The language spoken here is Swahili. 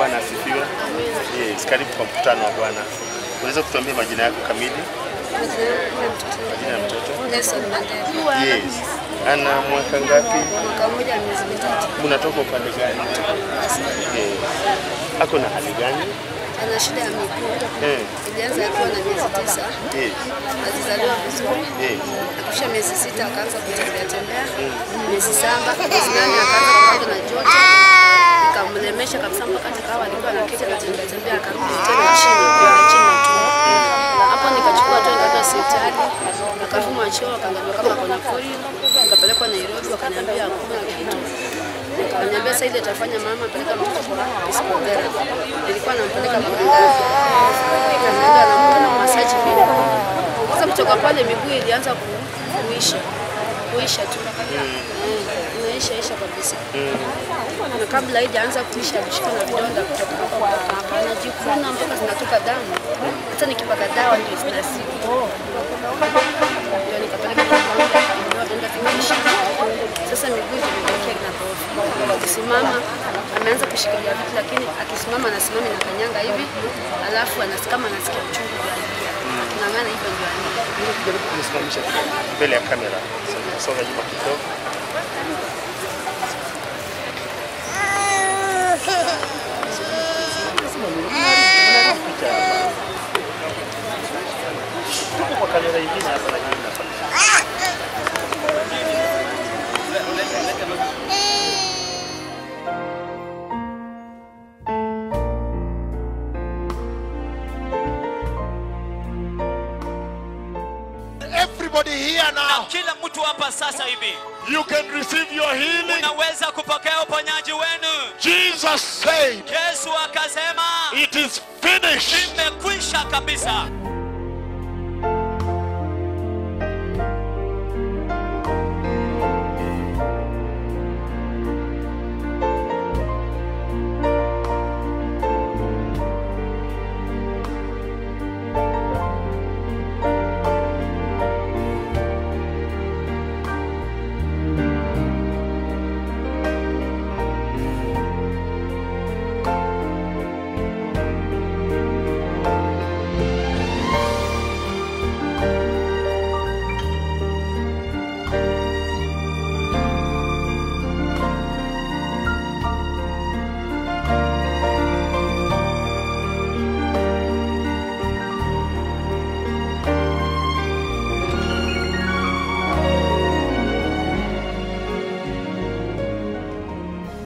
Bwana asifiwe. Yes, karibu kwa mkutano wa Bwana. Unaweza kutuambia majina yako kamili? Majina ya mtoto? Nelson Mandela. Yes. Ana mwaka ngapi? Mwaka mmoja na miezi mitatu. Mnatoka upande gani? Yes. Ako na hali gani? Ana shida ya miguu. Eh. Ilianza akiwa na miezi tisa. Yes. Alizaliwa vizuri. Yes. Akisha miezi sita akaanza kutembea tembea. Miezi saba, miezi nane akaanza kupatwa na joto. Ikamlemesha kabisa mpaka takawa alikuwa anaketi anatembea tembea akarudi tena chini kwa chini na tumbo. Hapo nikachukua tu nikaenda hospitali. Akafuma choo akaangaliwa kama kuna polio. Nikapelekwa Nairobi wakaniambia hakuna kitu. Wakaniambia sasa ile itafanya mama peleka mtoto kwa physical therapy. Nilikuwa nampeleka kwa mganga. Nikaenda na na massage pia. Sasa kutoka pale miguu ilianza ku- kuisha. Kuisha tu. Mm, Inaisha isha kabisa. Na kabla haijaanza kuisha alishika na vidonda kutoka hapa mpaka hapa. Anajikuna mpaka zinatoka damu. Hata nikipaka dawa ndio zinazidi. Ndio nikapeleka kwa mganga akaambiwa vidonda vimeisha. Sasa miguu imetokea inapooza. Akisimama ameanza kushikilia vitu, lakini akisimama anasimama na kanyanga hivi, alafu anasikia kama anasikia uchungu vya kung'ang'ana hivyo ndio anaenda. Jaribu kusimamisha kidogo mbele ya kamera. Songa nyuma kidogo. Tuko kwa kamera ingine hapa na nyingine hapa. Everybody here na now, kila mtu hapa sasa hivi you can receive your healing. unaweza kupokea uponyaji wenu. Jesus said, Yesu akasema It is finished. imekwisha kabisa.